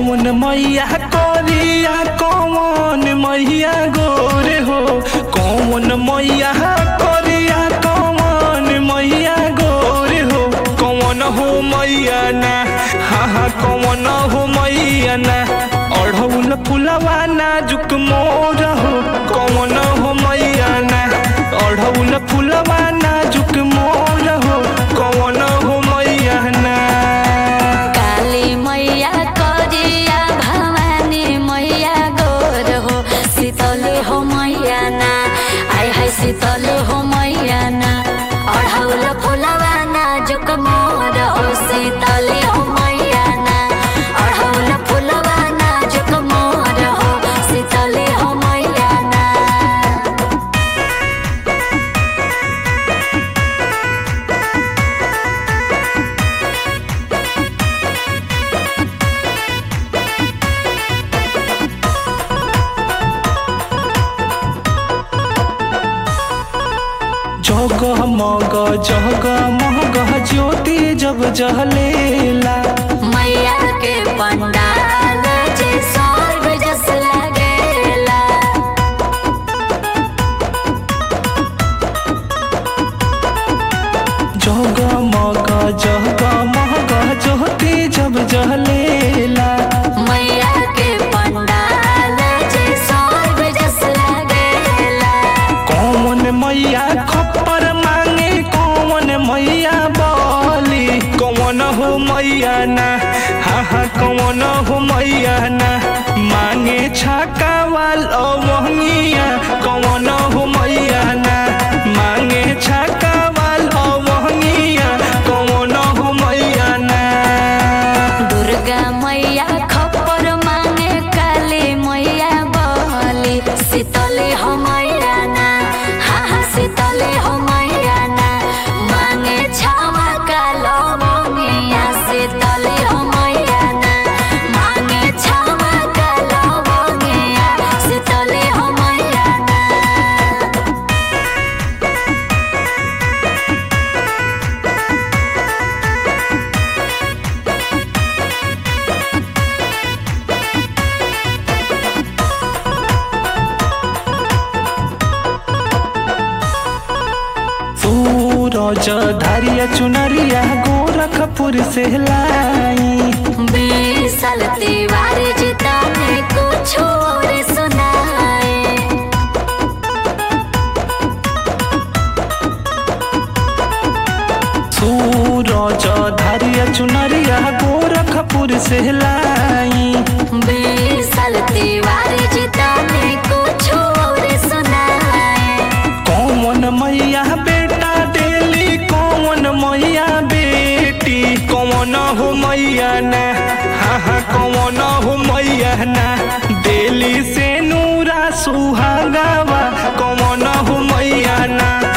कौन मैया करिया कौन मैया गोरे हो कौन मैया करिया कौन मैया गोरे हो कौन हो मैया ना हाँ हाँ कौन हो मैया ना अढ़ौल फुलवा नाजुक मोर हो कौन हो मैया ना अढ़ौल फुलवा नाजुक मोर हो कौन हो मैया ना काली मैया करिया भवानी मैया गोर हो शीतले हो मैया ना आय हाय शीतले हो मैया ना अढ़ौल फुलवा नाजुक मोर हो शीतले हो मैया ना अढ़ौल फुलवा नाजुक मोर हो शीतले हो मैया ना जग मग जग मग ज्योति जब जहलेला मैया के पंडाल जे स्वर्ग जस लगेला जग मग जग मग ज्योति जब जहलेला मैया के पंडाल जे स्वर्ग जस लगेला कौन मैया खप्पर मांगे कौन मैया बोली कौन हो मैया ना हाँ हाँ कौन हो मैया ना मांगे छाका वाल अवनिया कौन हो मैया ना मांगे छाका वाल अवनिया कौन हो मैया ना दुर्गा मैया खप्पर मांगे काली मैया बहली शीतले हो मैया ना हाँ हाँ शीतले हो मैया ना मांगे छावा कालो मोनिया शीतले हो मैया ना मांगे छावा कालो मोनिया शीतले हो मैया ना सूरज धारिया चुनरिया गोरखपुर से लाई बीस साल तिवारी जीता ने कुछ और सुनाए सूरज धारिया चुनरिया गोरखपुर से लाई बीस साल तिवारी जीता ने कुछ और सुनाए कौन मैया बेटा डेली कौन मैया बेटी कौन हो मैया ना हाँ हाँ कौन हो मैया ना डेली से नूरा सुहागावा कौन हो मैया ना